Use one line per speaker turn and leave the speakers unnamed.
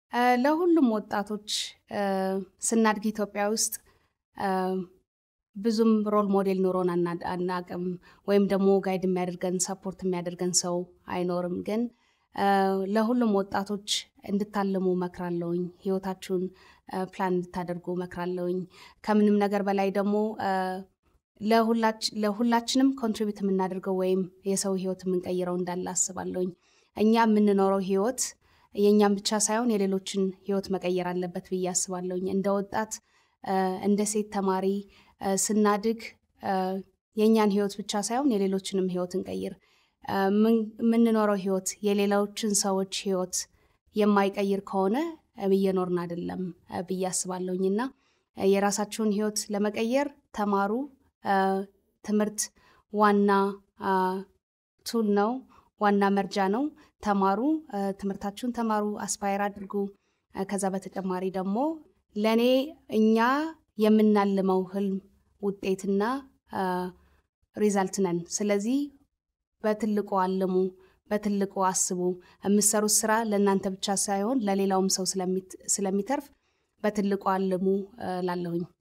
ለሁሉም ወጣቶች ስናድግ ኢትዮጵያ ውስጥ ብዙም ሮል ሞዴል ኖሮን አናቅም፣ ወይም ደግሞ ጋይድ የሚያደርገን ሰፖርት የሚያደርገን ሰው አይኖርም። ግን ለሁሉም ወጣቶች እንድታልሙ መክራለውኝ። ህይወታችሁን ፕላን እንድታደርጉ መክራለውኝ። ከምንም ነገር በላይ ደግሞ ለሁላችንም ኮንትሪቢዩት የምናደርገው ወይም የሰው ህይወት የምንቀይረው እንዳለ አስባለሁኝ። እኛ የምንኖረው ህይወት የእኛም ብቻ ሳይሆን የሌሎችን ህይወት መቀየር አለበት ብዬ አስባለሁኝ። እንደ ወጣት እንደ ሴት ተማሪ ስናድግ የእኛን ህይወት ብቻ ሳይሆን የሌሎችንም ህይወት እንቀይር። የምንኖረው ህይወት የሌሎችን ሰዎች ህይወት የማይቀይር ከሆነ እየኖርን አይደለም ብዬ አስባለሁኝ እና የራሳችሁን ህይወት ለመቀየር ተማሩ። ትምህርት ዋና ቱል ነው፣ ዋና መርጃ ነው። ተማሩ፣ ትምህርታችሁን ተማሩ፣ አስፓየር አድርጉ። ከዛ በተጨማሪ ደግሞ ለእኔ እኛ የምናልመው ህልም ውጤትና ሪዛልት ነን። ስለዚህ በትልቁ አልሙ፣ በትልቁ አስቡ። የምትሰሩት ስራ ለእናንተ ብቻ ሳይሆን ለሌላውም ሰው ስለሚተርፍ በትልቁ አልሙ ላለሁኝ